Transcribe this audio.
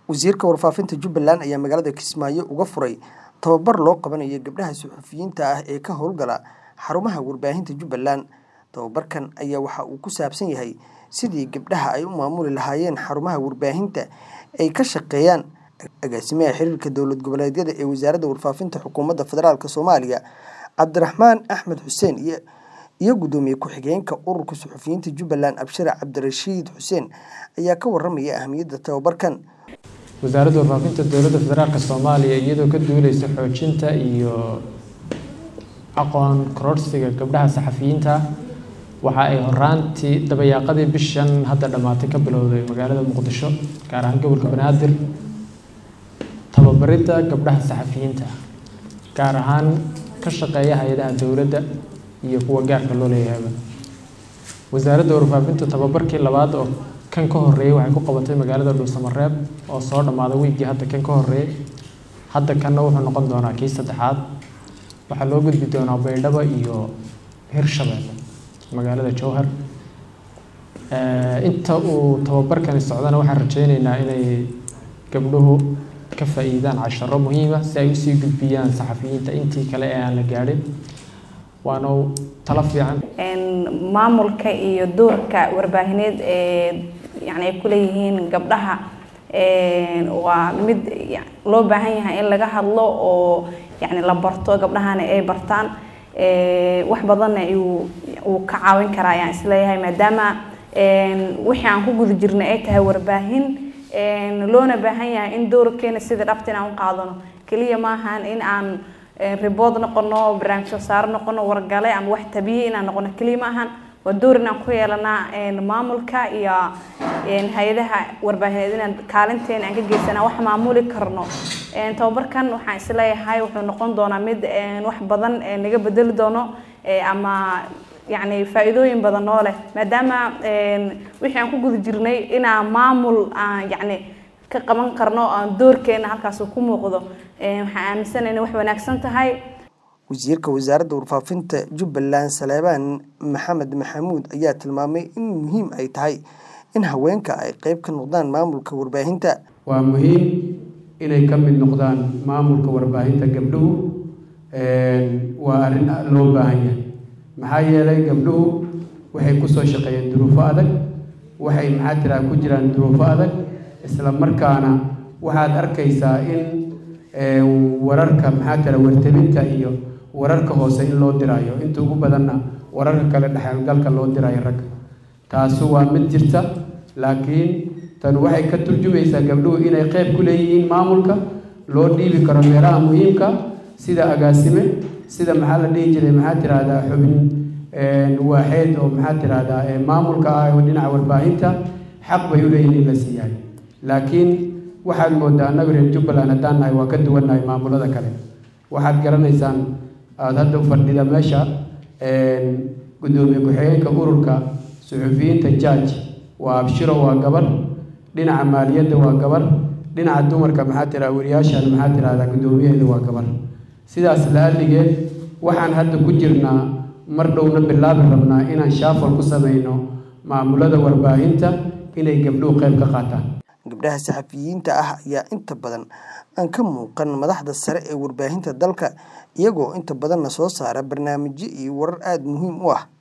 wasiirka warfaafinta jubbaland ayaa magaalada kismaayo uga furay tababar loo qabanayo gabdhaha suxufiyiinta ah ee ka howlgala xarumaha warbaahinta jubbaland tababarkan ayaa waxa uu ku saabsan yahay sidii gabdhaha ay u maamuli lahaayeen xarumaha warbaahinta ay ka shaqeeyaan agaasimaha xiriirka dowlad goboleedyada ee wasaaradda warfaafinta xukuumadda federaalk soomaaliya cabdiraxmaan axmed xuseen iyo guddoomiye ku-xigeenka ururka suxufiyiinta jubbaland abshir cabdirashiid xuseen ayaa ka waramaya ahamiyadda tababarkan wasaaradda warfaafinta dowladda federaalk soomaaliya iyadoo ka duuleysa xoojinta iyo aqoon kororsiga gabdhaha saxafiyiinta waxa ay horaantii dabayaaqadii bishan hadda dhammaatay ka bilowday magaalada muqdisho gaar ahaan gobolka banaadir tababaridda gabdhaha saxafiyiinta gaar ahaan ka shaqeeya hay-adaha dowladda iyo kuwa gaarka loo leeyahayba wasaaradda warfaafinta tababarkii labaad oo kan ka horeeyey waxay ku qabatay magaalada dhuusamareeb oo soo dhammaaday wiigii hadda kan ka horeeyey hadda kanna wuxuu noqon doonaa kii saddexaad waxaa loo gudbi doonaa baydhabo iyo hirshabeelle magaalada jowhar inta uu tababarkani socdana waxaan rajeyneynaa inay gabdhuhu ka faa-iidaan casharo muhiima si ay usii gudbiyaan saxafiyiinta intii kale ee aan la gaadhin waana talo fiican maamulka iyo doorka warbaahineed ee yani ay kuleeyihiin gabdhaha waa mid loo baahan yahay in laga hadlo oo yani la barto gabdhahana ay bartaan wax badanna uu ka caawin karaa ayaan isleeyahay maadaama wixii aan ku guda jirnay ay tahay warbaahin loona baahan yahay in doorkeena sida dhabta in aan u qaadano keliya maahan in aan ribood noqono barnaamij soo saaro noqono wargale ama wax tabiye inaan noqono keliya maahan waa door inaan ku yeelanaa maamulka iyo hay-adaha warbaahineed inaan kaalinteena aan ka geysana wax maamuli karno tababarkan waxaan isleeyahay wuxuu noqon doonaa mid wax badan naga bedeli doono ama yani faa-iidooyin badan oo leh maadaama wixii aan ku guda jirnay inaan maamul aan yani ka qaban karno aan doorkeena halkaas ku muuqdo waxaan aaminsana inay wax wanaagsan tahay wasiirka wasaaradda warfaafinta jubbaland saleebaan maxamed maxamuud ayaa tilmaamay in muhiim ay tahay in haweenka ay qeyb ka noqdaan maamulka warbaahinta waa muhiim inay ka mid noqdaan maamulka warbaahinta gabdhuhu waa arrin loo baahan yahay maxaa yeelay gabdhuhu waxay kusoo shaqeeyeen duruufo adag waxay maxaa tiraa ku jiraan duruufo adag isla markaana waxaad arkaysaa in wararka maxaa tira wartabinta iyo wararka hoose in loo diraayo inta ugu badanna wararka kale dhexalgalka loo diraayo ragga taasu waa mid jirta laakiin tan waxay ka turjumaysaa gabdhuhu inay qeyb ku leeyihiin maamulka loo dhiibi karo meelaha muhiimka sida agaasime sida maxaa la dhihi jiray maxaa tirahdaa xubin waaxeed oo maxaa tirahdaa maamulka ah oo dhinaca warbaahinta xaq bay u leeyihiin in la siiyahay laakiin waxaad moodaa annaga reer jubbaland haddaan nahay waa ka duwannahay maamulada kale waxaad garanaysaan aada hadda fadhida meesha guddoomiye ku-xigeenka ururka suxufiyiinta jaaj waa abshiro waa gabar dhinaca maaliyadda waa gabar dhinaca dumarka maxaa tiraa wariyaashan maxaa tirahdaa guddoomiyaheeda waa gabar sidaas la-aligeed waxaan hadda ku jirnaa mar dhowna bilaabi rabnaa inaan shaafal ku samayno maamulada warbaahinta inay gabdhuhu qayb ka qaataan gabdhaha saxafiyiinta ah ayaa inta badan aan ka muuqan madaxda sare ee warbaahinta dalka iyagoo inta badanna soo saara barnaamijyo iyo warar aada muhiim u ah